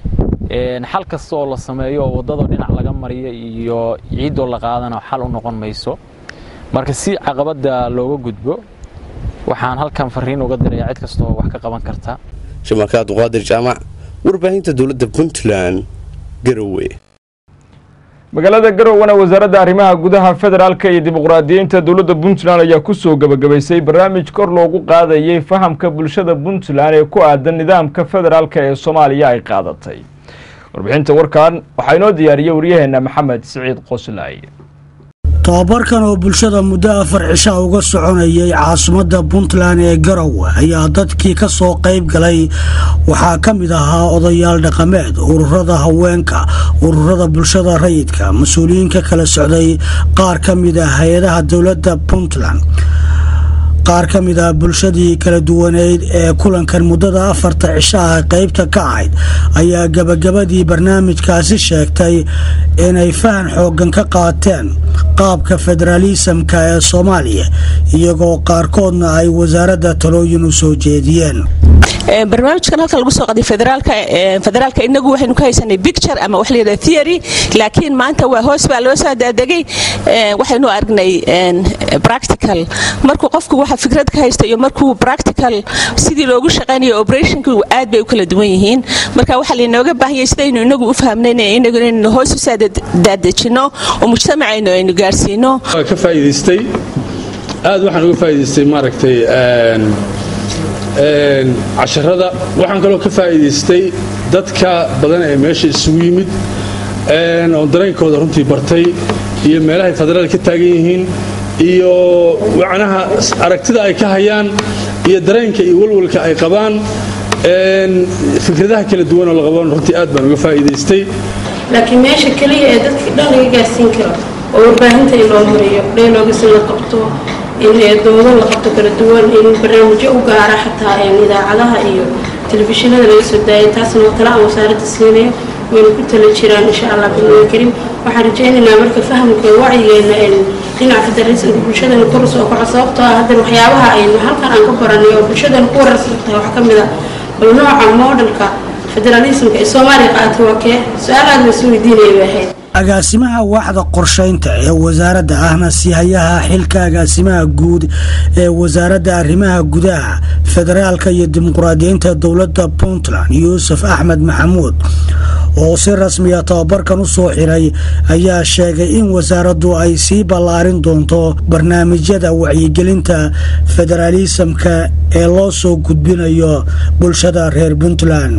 Speaker 24: xal kasta oo la sameeyo oo waddada dhinac laga mariyo iyo ciiddoo la qaadana xal u noqon mayso marka si caqabadda looga gudbo waxaan halkan fariin uga dirayaa cid kasta oo wax ka qaban karta
Speaker 3: shamaaka abduqaadir jaamac warbaahinta dowladda puntland garowe
Speaker 2: magaalada garowana wasaaradda arrimaha gudaha federaalka iyo dimuqraadiyiinta dowladda puntland ayaa kusoo gebagabaysay barnaamij kor loogu qaadayay fahamka bulshada puntland ee ku aadan nidaamka federaalka ee soomaaliya ay qaadatay warbixinta warkan waxaa inoo diyaariyey waryaheena maxamed siciid qoslay
Speaker 5: tobabarkan oo bulshada muddo afar cisha uga soconayay caasimadda puntland ee garowe ayaa dadkii ka soo qayb galay waxaa ka mid ahaa odayaal dhaqameed ururada haweenka ururada bulshada rayidka mas-uuliyiinka kala socday qaar ka mid ah hay-adaha dowladda puntland qaar ka mid ah bulshadii kala duwaneyd ee kulankan muddada afarta cisho ah qaybta ka ahayd ayaa gebagabadii barnaamijkaasi sheegtay inay fahan xooggan ka qaateen qaabka federaalisamka ee soomaaliya iyagoo qaarkoodna ay wasaaradda talooyin u soo jeediyeen
Speaker 6: barnaamijkan halkan lagu soo qaday federaalka federaalka inagu waxaynu ka haysanay picture ama wax layidhahda theory laakiin maanta waa hoos baa loo soo daadegay waxaynu aragnay practical markuu qofku waxa fikrad ka haysta iyo markuu practical sidii loogu shaqaynayo operationku aad bay u kala duwan yihiin marka waxaa laynooga baahanyay sidaynu inagu u fahmnayn inagu inaynu hoos u daadejino oo mujtamacaynu aynu gaarsiino
Speaker 7: ka faa'iidaystay aad waxaan uga faa'iidaystay maaragtay casharada waxaan kaloo ka faa'iidaystay dadka badan ee meesha isugu yimid oo dareenkooda runtii bartay iyo meelahay federaal ka taagan yihiin iyo macnaha aragtida ay ka hayaan iyo dareenka iyo walwalka ay qabaan fikradaha kala duwan oo la qaban runtii aad baan uga faa'iidaystay
Speaker 9: laakiin meesha keliya ee dadkii dhan laga gaarsiin karo oo warbaahinta in loo mariyo dheeloogas in la qabto in doodo la qabto kala duwan in barnaamijyo u gaara xataa idaacadaha iyo telefishinada laga soo daayay taasna waa tala aan wasaaradda siinayo wayna ku tala jiraan insha allah bilmada karim waxaan rajaynaynaa marka fahamka wacyigeena dhinaca federalismka bulshadana kor soo kaco sababtoo ah haddan waxyaabaha aynu halkan aan ka baranay oo bulshadana ku wararsan tahay waxaa ka mid ah bal nooca moodhalka federalismka ee soomaaliya qaatay waa kee su-aal aad la isu weydiinaya bay ahayd
Speaker 5: agaasimaha waaxda qorshaynta ee wasaaradda ahna sihayaha xilka agaasimaha guud ee wasaaradda arrimaha gudaha federaalka iyo dimuqraadiyiinta dowladda puntland yuusuf axmed maxamuud oo si rasmiya tababarkan u soo xiray ayaa sheegay in wasaaraddu ay sii ballaarin doonto barnaamijyada wacyigelinta federaalisamka ee loo soo gudbinayo bulshada reer puntland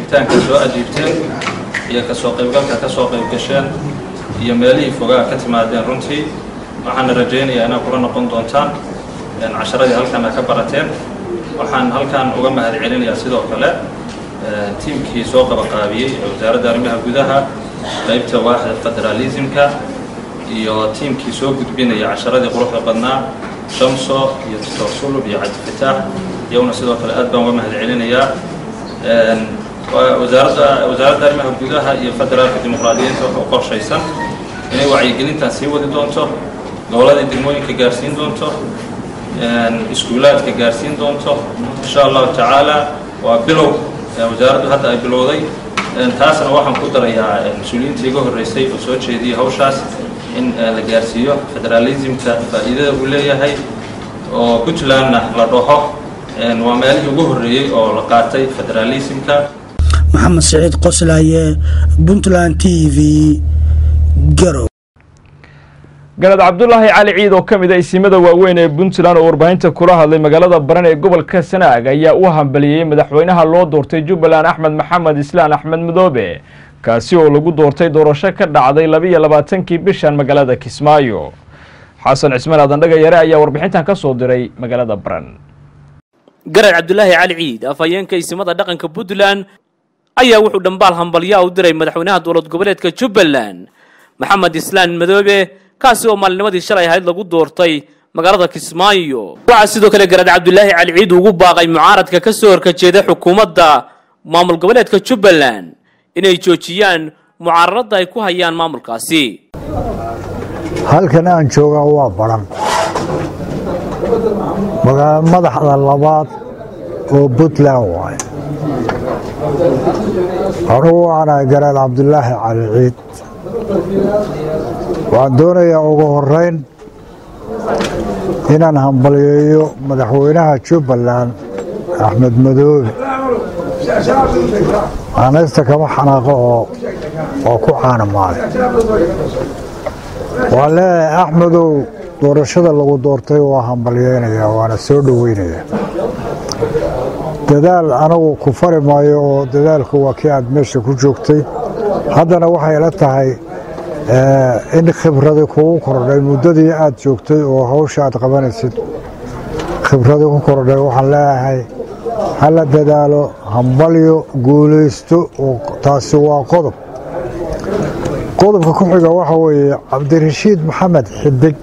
Speaker 25: iyo kasoo qaybgalka ka soo qayb gasheen iyo meelihii fogaa ka timaadeen runtii waxaana rajaynayaa inaad kula noqon doontaan casharadii halkana ka barateen waxaan halkan uga mahad celinayaa sidoo kale tiimkii soo qabaqaabiyey ee wasaaradda arrimaha gudaha qaybta waaxda federaalismka iyo tiimkii soo gudbinaya casharadii quruxda badnaa shamso iyo doctor sulub iyo cabdifataax iyaguna sidoo kale aad baan uga mahad celinayaa wasaaradda wasaaradda arrimaha gudaha iyo federaalka dimuqraadiyiinta waxa u qorshaysan inay wacyigelintan sii wadi doonto gobolladii degmooyinka gaarsiin doonto iskuulaadka gaarsiin doonto insha allahu tacaala waa bilow wasaaraddu hadda ay bilowday taasna waxaan ku darayaa mas-uuliyiinta iga horreysay oo soo jeediyay hawshaas in la gaarsiiyo federaalismka faa'iidada uu leeyahay oo puntlandna la dhaho waa meelihii ugu horreeyey oo la qaatay federaalismka
Speaker 5: maxamed siciid qoslaaye puntland t v garow
Speaker 2: galad cabdulaahi cali ciid oo ka mid a isimada waaweyn ee puntland oo warbaahinta kula hadlay magaalada baran ee gobolka sanaag ayaa u hambaliyey madaxweynaha loo doortay jubbaland axmed maxamed islaan axmed madoobe kaasi oo lagu doortay doorasho ka dhacday labiiyo labaatankii bishan magaalada kismaayo xasan cismaan aadandhaga yare ayaa warbixintan ka soo diray magaalada baran
Speaker 8: garad cabdulaahi cali ciid afhayeenka isimada dhaqanka puntland ayaa wuxuu dhambaal hambalyaa u diray madaxweynaha dowlad goboleedka jubbaland maxamed islaan madoobe kaasi oo maalinimadii shalay ahayd lagu doortay magaalada kismaayo waxaa sidoo kale garad cabdulaahi cali ciid ugu baaqay mucaaradka ka soo horkajeeda xukuumadda maamul goboleedka jubbaland inay joojiyaan mucaaradada ay ku hayaan maamulkaasi
Speaker 26: halkan aan joogaa waa baran magaala madaxda labaad oo puntland waaye
Speaker 10: anugu waxaanahay garaad cabdulaahi cali ciid waxaan doonayaa ugu horeyn inaan hambalyeeyo madaxweynaha jubbaland axmed madoobe aanaysta kama xanaaqo oo oo ku caanamaaday waan leeyahay axmedow doorashada lagu doortay waa hambalyeynayaa waana soo dhoweynayaa dadaal anagu ku fari maayo oo dadaalku waa kii aad meesha ku joogtay haddana waxay la tahay in khibradi kugu kordhay muddadii aad joogtay oo hawsha aad qabanaysid khibradi ku kordhay waxaan leeyahay hala dadaalo hambalyo guulaysto oo taasi waa qodob qodobka ku xiga waxa weeye cabdirashiid maxamed xidig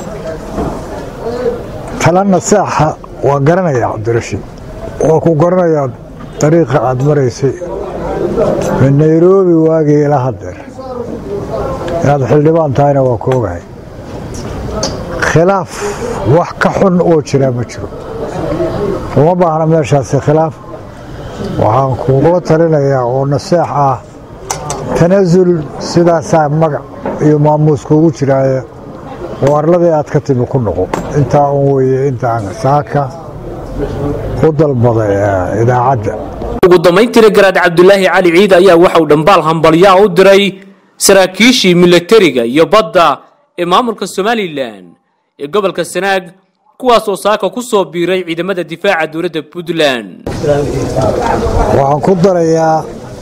Speaker 10: talana saaxa waa garanaya cabdirashiid waa ku garanayaa dariiqa aad maraysay min nairobi waagii ila hadeer inaad xildhibaan tahayna waa ku ogahay khilaaf wax ka xun oo jira ma jiro uma baahna meeshaasi khilaaf waxaan kugula talinayaa oo naseex ah tanasul sidaasaa magac iyo maamuus kuugu jiraaye oo arladii aad ka timi ku noqo intaa un weeye intaan saaka u dalbaday idaacadda
Speaker 8: ugu dambayntiina garaad cabdulaahi cali ciid ayaa waxauu dhambaal hambalyaa u diray saraakiishii milatariga iyo badda ee maamulka somalilan ee gobolka sanaag kuwaas oo saaka ku soo biiray ciidamada difaaca dowladda puntland
Speaker 10: waxaan ku darayaa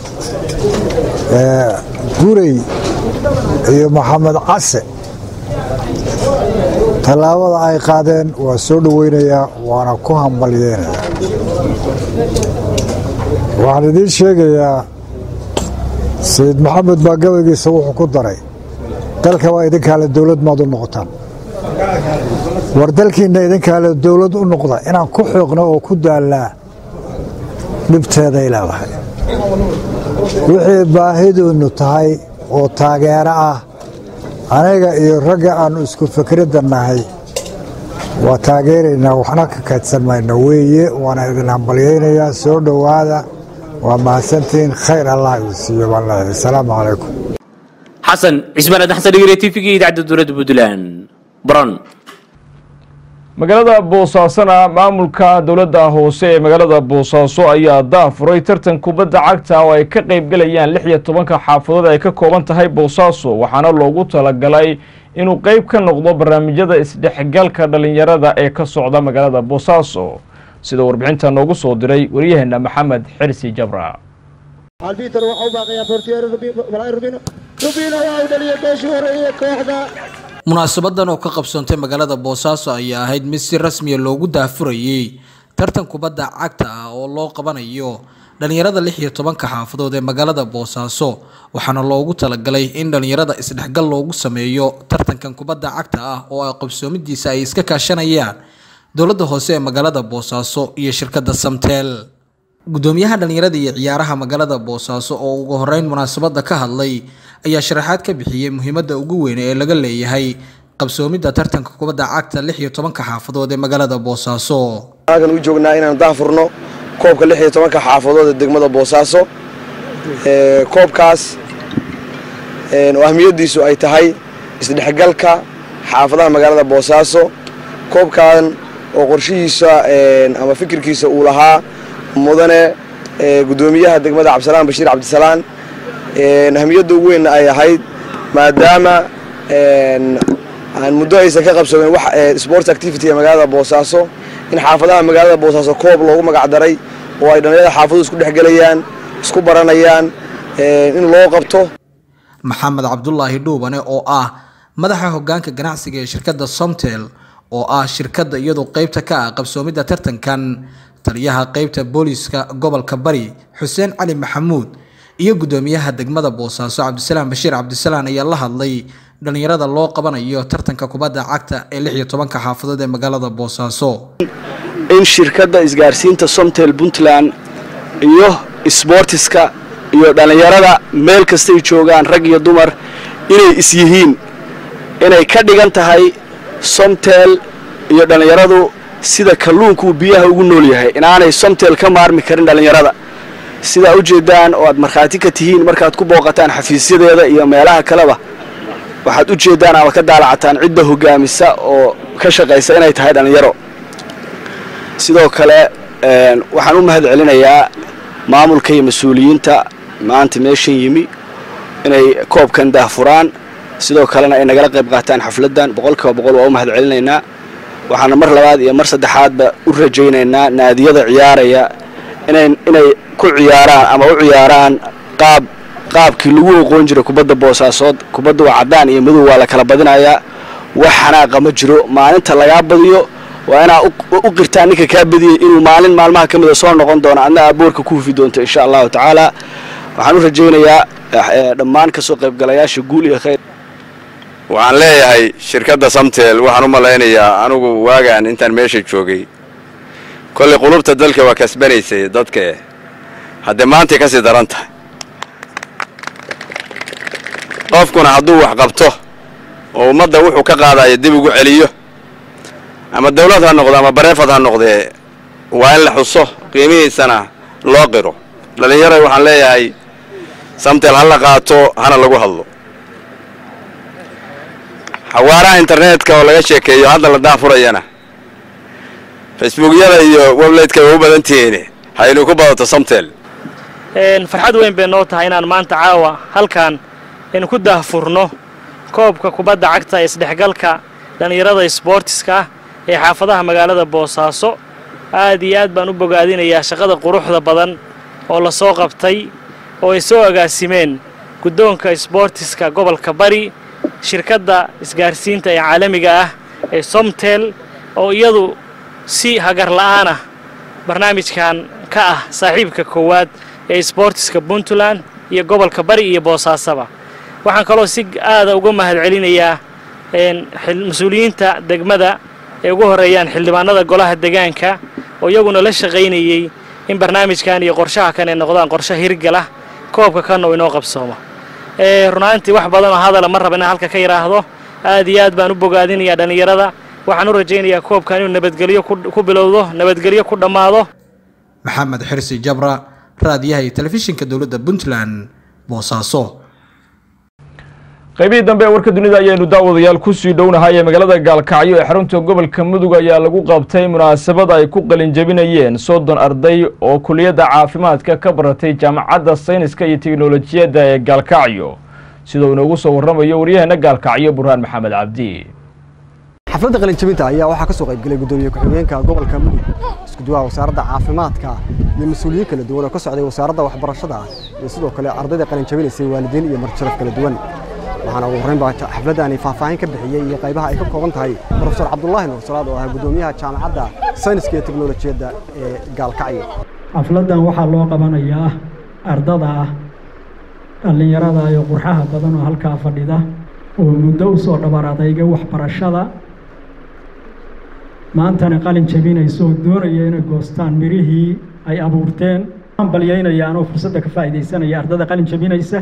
Speaker 10: gurey iyo maxamed case tallaabada ay qaadeen waa soo dhoweynayaa waana ku hambalyeynayaa waxaan idiin sheegayaa sayid maxamed baa gabaygiisa wuxuu ku daray dalka waa idinkaale dowlad maad u noqotaan war dalkiinna idinkaale dowlad u noqda inaan ku xooqno oo ku daallaa dhibteeday leedahay wixii baahiduinnu tahay oo taageero ah aniga iyo ragga aannu isku fikradda nahay waa taageeraynaa waxna ka kaydsan mayno weeye waana idin hambalyaynayaa soo dhowaada waa mahadsantihiin khayr allah idin siiyo baan leeyahay asalaamu calaykum
Speaker 8: xasan cismaan aadan xasan dhegeyre tvga idaacadda dowladda puntland baran
Speaker 2: magaalada boosaasona maamulka dowladda hoose ee magaalada boosaaso ayaa daafuray tartan kubadda cagta oo ay ka qaybgalayaan lix iyo tobanka xaafadood ay ka kooban tahay boosaaso waxaana loogu talagalay inuu qeyb ka noqdo barnaamijyada isdhexgalka dhallinyarada ee ka socda magaalada boosaaso sida warbixinta noogu soo diray waryaheena maxamed xirsi jabra
Speaker 11: albitar waxa u baaqayaa bortiyeer walaahi rubino rubino waa u dhaliyay beeshii hore iyo kooxda
Speaker 12: munaasabadan oo ka qabsoontay magaalada boosaaso ayaa ahayd mid si rasmiya loogu daafurayey tartan kubadda cagta ah oo loo qabanayo dhallinyarada lix iyo tobanka xaafadood ee magaalada boosaaso waxaana loogu talagalay in dhallinyarada isdhexgal loogu sameeyo tartankan kubadda cagta ah oo ay qabsoomidiisa ay iska kaashanayaan dowladda hoose ee magaalada boosaaso iyo shirkadda samtel gudoomiyaha dhallinyarada iyo ciyaaraha magaalada boosaaso oo ugu horeyn munaasabada ka hadlay ayaa sharaxaad ka bixiyey muhiimadda ugu weyn ee laga leeyahay qabsoomidda tartanka kubadda cagta lix iyo tobanka xaafadood ee magaalada boosaaso
Speaker 13: halkan u joognaa inaanu daafurno koobka lix iyo tobanka xaafadood ee degmada boosaaso koobkaas oo ahmiyaddiisu ay tahay isdhexgalka xaafadaha magaalada boosaaso koobkan oo qorshihiisa ama fikirkiisa uu lahaa mudane gudoomiyaha degmada cabdisalaan bashiir cabdisalaan ahmiyadda ugu weynna ay ahayd maadaama aan muddo aysan ka qabsoomin wax sports activity ee magaalada boosaaso in xaafadaha magaalada boosaaso koob loogu magacdaray oo ay dhallinyarada xaafaduhu isku dhexgelayaan isku baranayaan in loo qabto
Speaker 12: maxamed cabdulaahi dhuubane oo ah madaxa hogaanka ganacsiga ee shirkadda somtel oo ah shirkadda iyadoo qeybta ka ah qabsoomidda tartankan taliyaha qeybta booliiska gobolka bari xuseen cali maxamuud iyo gudoomiyaha degmada boosaaso cabdisalaam bashiir cabdisalaan ayaa la hadlay dhallinyarada loo qabanayo tartanka kubadda cagta ee lix iyo tobanka xaafadood ee magaalada boosaaso
Speaker 14: in shirkadda isgaarsiinta somtel puntland iyo sboortiska iyo dhallinyarada meel kastay joogaan rag iyo dumar inay is yihiin inay ka dhigan tahay somtel iyo dhallinyaradu sida kalluunkuu biyaha ugu nool yahay inaanay somtel ka maarmi karin dhallinyarada sidaa u jeedaan oo aad markhaati ka tihiin markaad ku booqataan xafiisyadeeda iyo meelaha kaleba waxaad u jeedaan ama ka daalacataan cidda hogaamisa oo ka shaqaysa inay tahay dhallinyaro sidoo kale waxaan u mahad celinayaa maamulka iyo mas-uuliyiinta maanta meeshan yimi inay koobkan daahfuraan sidoo kalena ay nagala qayb qaataan xafladdan boqolkiiba boqol waa u mahad celinaynaa waxaana mar labaad iyo mar saddexaadba u rajaynaynaa naadiyada ciyaaraya inay inay ku ciyaaraan ama u ciyaaraan qaab qaabkii lagu oqoon jiray kubadda boosaasood kubadda waa caddaan iyo madow waa la kala badinayaa wax xanaaqa ma jiro maalinta lagaa badiyo waa inaa u qirtaan ninka kaa badiyey inuu maalin maalmaha ka mida soo noqon doono adna aa boorka ku hufi doonto insha allahu tacaala waxaan u rajaynayaa dhammaan kasoo qaybgalayaasha guul iyo khayr
Speaker 1: waxaan leeyahay shirkadda samtel waxaan u malaynayaa anugu waagaan intaan meesha joogay kollay qulubta dalka waa kasbanaysay dadkae haddee maantay ka sii daran tahay qofkuna hadduu wax qabto oo ummadda wuxuu ka qaadaya dib ugu celiyo ama dawlad ha noqdo ama bareefad ha noqdee waa in la xuso qiimihiisana loo qiro dhallinyara waxaan leeyahay samtel ha la qaato hana lagu hadlo xawaaraha internetka oo laga sheekeeyo hadda la daafurayana facebookyada iyo weblaytka way u badan tihiin haynu ku badato samtel
Speaker 16: farxad weyn bay noo tahay inaan maanta caawa halkan aynu ku daahfurno koobka kubadda cagta ee isdhexgalka dhallinyarada sboortiska ah ee xaafadaha magaalada boosaaso aad iyo aad baan u bogaadinayaa shaqada quruxda badan oo la soo qabtay oo ay soo agaasimeen guddoonka sboortiska gobolka bari shirkadda isgaarsiinta ee caalamiga ah ee somtel oo iyadu si hagar la'aanah barnaamijkan ka ah saaxiibka koowaad ee sboortiska puntland iyo gobolka bari iyo boosaasaba waxaan kaloo si aada uga mahad celinayaa mas-uuliyiinta degmada ay ugu horeeyaan xildhibaanada golaha degaanka oo iyaguna la shaqaynayey in barnaamijkan iyo qorshaha kan ay noqdaan qorshe hirgalah koobka kanna uu inoo qabsoomo runaantii wax badan oo hadala ma raba inaan halka ka yidhaahdo aad iyo aad baan u bogaadinayaa dhallinyarada waxaan u rajaynayaa koobkan inuu nabadgelyo ku bilowdo nabadgelyo ku dhammaado
Speaker 12: maxamed xirsi jabra raadiyaha iyo telefishinka dowladda puntland boosaaso
Speaker 2: qaybihii dambe ee warka dunida ayaynu daawadayaal kusii dhownahay ee magaalada gaalkacyo ee xarunta gobolka mudug ayaa lagu qabtay munaasabad ay ku qalinjabinayeen soddon arday oo kuliyadda caafimaadka ka baratay jaamacadda sayniska iyo teknolojiyadda ee gaalkacyo sida uu inoogu soo warramayo waryaheena gaalkacyo burhaan maxamed cabdi
Speaker 17: xafladda qalinjabinta ayaa waxaa ka soo qaybgelay guddoomiye ku-xigeenka gobolka mudug iskuduwaha wasaaradda caafimaadka iyo mas-uuliyiin kala duwan oo ka socday wasaaradda waxbarashada iyo sidoo kale ardayda qalinjabinaysay waalidiin iyo marjaraf kala duwan waxaana ugu horreyn baa xafladdaani faahfaahin ka bixiyey iyo qaybaha ay ka kooban tahay profesor cabdulaahi nuur salaad oo ah guddoomiyaha jaamacadda sayniska iyo teknolojiyadda ee gaalkacyo
Speaker 18: xafladdan waxaa loo qabanayaa ardada ah dhallinyarada iyo qurxaha badan oo halkaa fadhida oo muddo u soo dhabar adayga waxbarashada maantana qalin jabinayso oo doonaya inay goostaan mirihii ay abuurteen hambalyaynaya anoo fursadda ka faa'iidaysanaya ardada qalin jabinaysa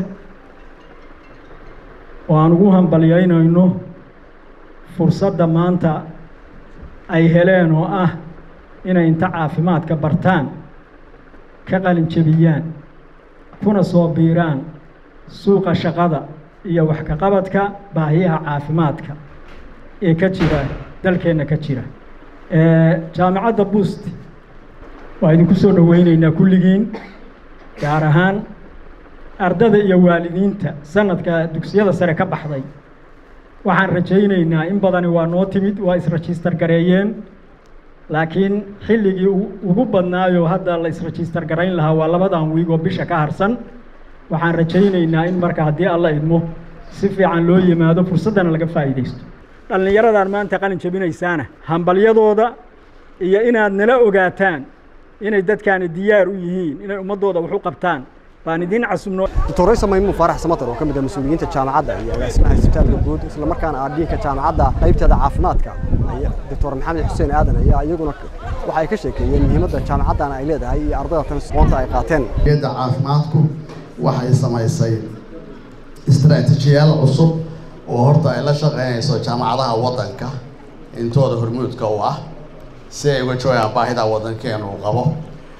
Speaker 18: oo aan ugu hambalyaynayno fursadda maanta ay heleen oo ah inay inta caafimaadka bartaan ka qalin jabiyaan kuna soo biiraan suuqa shaqada iyo wax ka qabadka baahiyaha caafimaadka ee ka jira dalkeenna ka jira jaamacadda buust waa idinku soo dhoweyneynaa kulligiin gaar ahaan ardada iyo waalidiinta sanadka dugsiyada sare ka baxday waxaan rajaynaynaa in badani waa noo timid waa isregister gareeyeen laakiin xilligii ugu badnaayoo hadda la isregister garayn lahaa waa labadan wiig oo bisha ka harsan waxaan rajaynaynaa in marka haddii alla idmo si fiican loo yimaado fursaddana laga faa'iidaysto dhallinyaradan maanta qalin jabinaysaana hambalyadooda iyo inaad nala ogaataan inay dadkaani diyaar u yihiin inay ummaddooda wax u qabtaan baan idiin casubno
Speaker 17: doctor raysa maymuun faarax samatar oo ka mid ah mas-uuliyiinta jaamacadda iyo agaasimaha isbitaalka guud isla markaana ah dhiinka jaamacadda qaybteeda caafimaadka doctor maxamed xuseen aadan ayaa iyaguna waxa ay ka sheekeeyeen muhiimadda jaamacaddan ay leedahay iyo ardayda tan aqoonta ay qaateen
Speaker 19: hay'adda caafimaadku waxay samaysay istaraatiijiyaal cusub oo horta ay la shaqeynayso jaamacadaha waddanka intooda hormuudka u ah si ay uga joogaan baahida waddankeenu uu qabo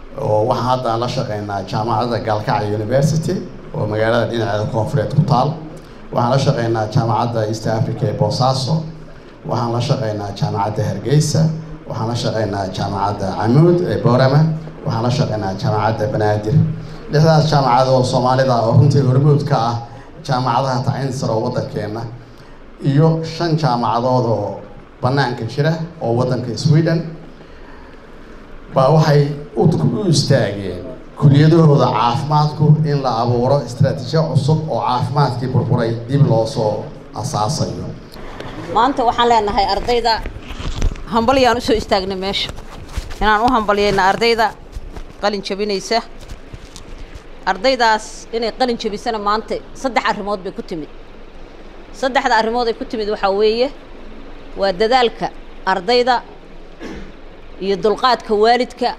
Speaker 19: oo waxaan hadda aan la shaqeynaa jaamacadda gaalkacyo university oo magaalada dhinaceeda koonfureed ku taal waxaan la shaqeynaa jaamacadda east africa ee boosaaso waxaan la shaqeynaa jaamacadda hargeysa waxaan la shaqeynaa jaamacadda camuud ee boorama waxaan la shaqeynaa jaamacadda banaadir lixdaas jaamacad oo soomaalida oo runtii hormuud ka ah jaamacadaha tacliinta sare oo waddankeena iyo shan jaamacadood oo bannaanka jira oo waddanka sweden baa waxay u istaageen kuliyadahooda caafimaadku in la abuuro istaraatiijiya cusub oo caafimaadkii burburay dib loo soo asaasayo
Speaker 4: maanta waxaan leenahay ardayda hambalyaan usoo istaagnay meesha inaan u hambalyayna ardayda qalin jabinaysa ardaydaas inay qalin jabisana maanta saddex arrimood bay ku timid saddexda arrimood ay ku timid waxaa weeye waa dadaalka ardayda iyo dulqaadka waalidka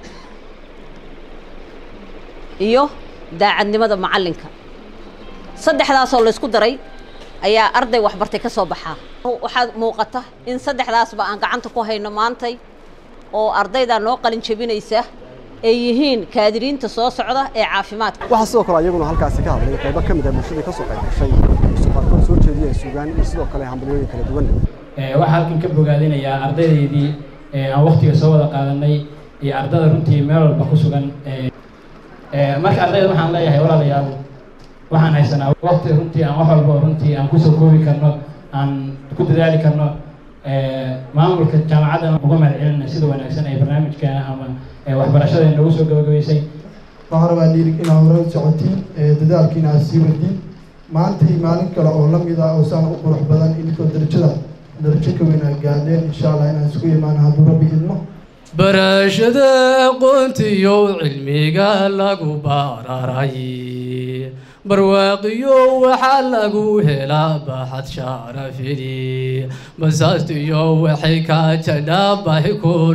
Speaker 4: iyo daacadnimada macallinka saddexdaasoo laysku daray ayaa arday waxbartay ka soo baxaa waxaad muuqata in saddexdaasba aan gacanta ku hayno maantay oo ardayda noo qalin jabinaysa ay yihiin kaadiriinta soo socda ee caafimaadka
Speaker 17: waxaa sidoo kale iyaguna halkaasi ka hadlay qaybo ka mid ah bulshadii ka soo qayb gashay isu qaarkood soo jeediyeen suugaan iyo sidoo kale hambalyooyin kala duwan
Speaker 15: waxaa halkan ka bogaadinayaa ardaydaydii aan waktiga soo wada qaadanay iyo ardada runtii meel walba ku sugan marka ardayda waxaan leeyahay walaalayaal waxaan haysanaa wakti runtii aan wax walba runtii aan kusoo koobi karno aan ku dadaali karno maamulka jaamacadda uga mahad celinay sida wanaagsan ay barnaamijkeena ama waxbarashada noogu soo gabagabaysay
Speaker 20: waxaan rabaa dhiiri inaad hore u socotiin dadaalkiina aad sii wadin maantay maalin kale oo la mid ah oo saan u qurux badan inkoo darajada darajo ka weyn aad gaadheen insha allah inaan isku imaano hadduu rabbi idmo
Speaker 21: barashada aqoontiyo cilmiga lagu bararay barwaaqiyo waxaa lagu helaa baxad sharafidi masaastiyo waxay ka jadhaabahi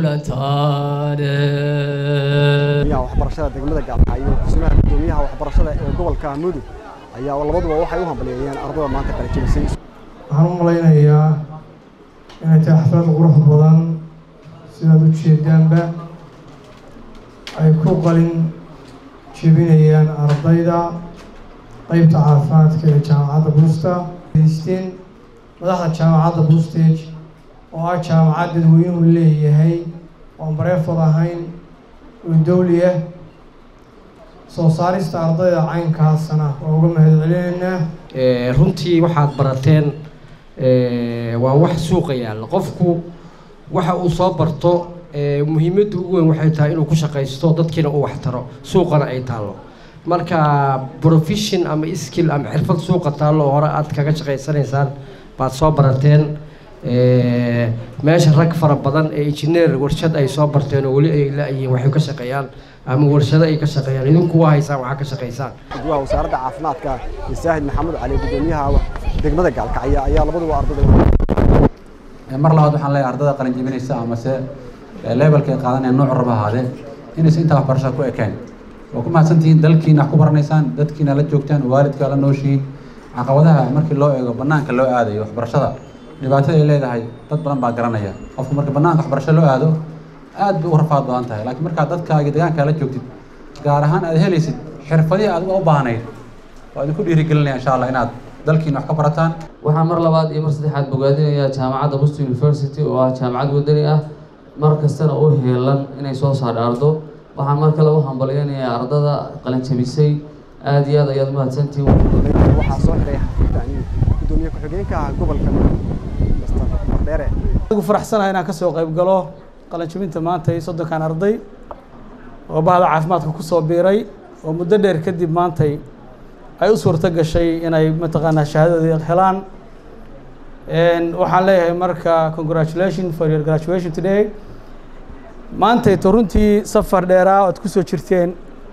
Speaker 21: kulantaan
Speaker 17: waxbarashada degmada gaalkacyo iyo kusimaha gudoomiyaha waxbarashada ee gobolka mudug ayaa labaduba waxay u hambalyeeyeen ardada maanta kala jebisay
Speaker 20: waxaan u malaynayaa inay tahay xaflad qurux badan sidaad u jeedaanba ay ku qalin jebinayaan ardayda qeybta caafimaadka ee jaamacadda buusta haysteen madaxda jaamacadda boostage oo ah jaamacad dadweynuhu leeyahay oon bareefad ahayn oo dowli ah soo saarista ardayda caynkaasna waa uga mahad celinaynaa
Speaker 22: runtii waxaad barateen waa wax suuqa yaalla qofku waxa uu soo barto muhiimadda ugu weyn waxay tahay inuu ku shaqaysto dadkiina uu waxtaro suuqana ay taallo marka profession ama skill ama xirfad suuqa taallo oo hore aad kaga shaqaysanaysaan baad soo barateen meesha rag fara badan ee engineer warshad ay soo barteen oo weli ay la-yihiin waxay ka shaqeeyaan ama warshado ay ka shaqeeyaan idinku waa haysaan waxaa ka shaqaysaan
Speaker 17: gudwaha wasaaradda caafimaadka saahid maxamed cali gudoomiyaha degmada gaalkacyo ayaa labaduba ardada
Speaker 26: mar labaad waxaan leeyahay ardada qalin jebinaysa amase levelka ay qaadanaya nooc raba ahaadee inaysa intaa waxbarashada ku ekeen waa ku mahadsantihiin dalkiina wax ku baranaysaan dadkiina la joogtaan waalidka la nooshihiin caqabadaha markii loo eego banaanka loo aadayo waxbarashada dhibaatada ay leedahay dad badan baa garanaya qofku marka banaanka waxbarasho loo aado aad bay u rafaad badan tahay laakiin markaad dadkaaga deegaankaa la joogtid gaar ahaan aad helaysid xirfadihii aad u baahnayd waa idinku dhiirigelinaya insha allah inaad dalkiina wax ka barataan
Speaker 27: waxaan mar labaad iyo mar saddexaad bogaadinayaa jaamacadda boston university oo ah jaamacad wadani ah mar kastana u heelan inay soo saadhaardo waxaan mar kale u hambalyaynayaa ardada qalinjabisay aada iyo aad ayaad umahadsantihiin
Speaker 17: waxaa soo xiray xafiidani gudoomiye ku-xigeenka gobolka mister mardheere
Speaker 28: ugu faraxsanahay inaan kasoo qayb galo qalinjabinta maanta iyo soddonkan arday oo bahda caafimaadka kusoo biiray oo muddo dheer kadib maantay ay u suurto gashay inay mataqaanaa shahaadadii helaan waxaan leeyahay marka congratulation for your graduation today maantayto runtii safar dheeraa oad ku soo jirteen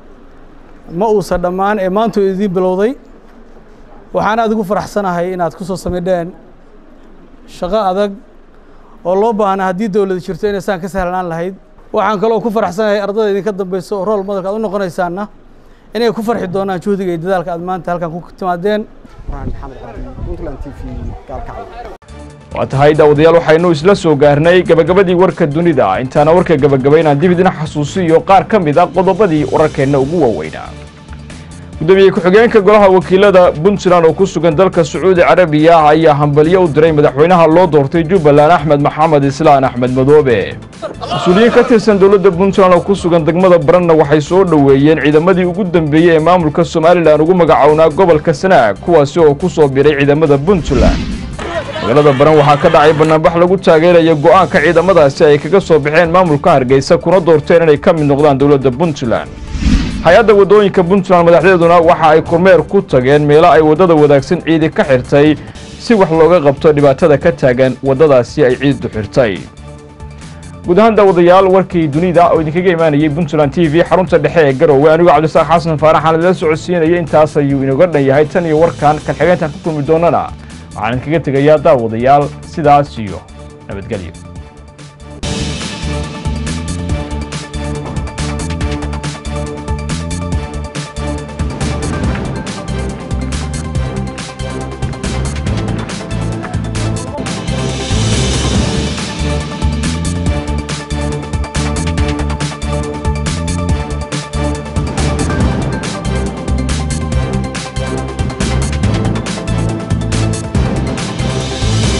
Speaker 28: ma uusan dhammaan ee maantu idiin bilowday waxaan aad ugu faraxsanahay inaad ku soo samaydheen shaqo adag oo loo baahnaa haddii dowlad jirto inaysaan ka sahlanaan lahayd waxaan kaloo ku faraxsanahay ardada idinka dambeyso oo rool madalka aad u noqonaysaanna inay ku farxi doonaan juhdiga iyo dadaalka aad maanta halkan ku timaadeen
Speaker 17: burhaan maxamed cabdi puntland t v gaalkacyo
Speaker 2: waa tahay daawadayaal waxaynu isla soo gaarnay gabagabadii warka dunida intaana warka gabagabaynaan dib idin xasuusiyo qaar ka mid a qodobadii wararkeenna ugu waaweynaa gudoomiye ku-xigeenka golaha wakiilada puntland oo ku sugan dalka sacuudi carabiya ayaa hambalyo u diray madaxweynaha loo doortay jubbaland axmed maxamed islaan axmed madoobe mas-uuliyiin ka tirsan dowladda puntland oo ku sugan degmada baranna waxay soo dhoweeyeen ciidamadii ugu dambeeyey ee maamulka somalilan ugu magacownaa gobolka sanaag kuwaasi oo ku soo biray ciidamada puntland magaalada baran waxaa ka dhacay banaanbax lagu taageeraya go'aanka ciidamadaasi ay kaga soo baxeen maamulka hargeysa kuna doorteen inay ka mid noqdaan dowladda puntland hay-adda waddooyinka puntland madaxdeeduna waxa ay kormeer ku tageen meelo ay waddada wadaagsan ciidi ka xirtay si wax looga qabto dhibaatada ka taagan waddadaasi ay ciiddu xirtay guud ahaan daawadayaal warkii dunida oo idinkaga imaanayay puntland t v xarunta dhexe ee garowe anigoo cabdisaaq xasan faaraxaan idila socodsiinaya intaas ayuu inooga dhan yahay tan iyo warkan kan xigeentan ku kulmi doonana waxaan idinkaga tegayaa daawadayaal sidaas iyo nabadgelyo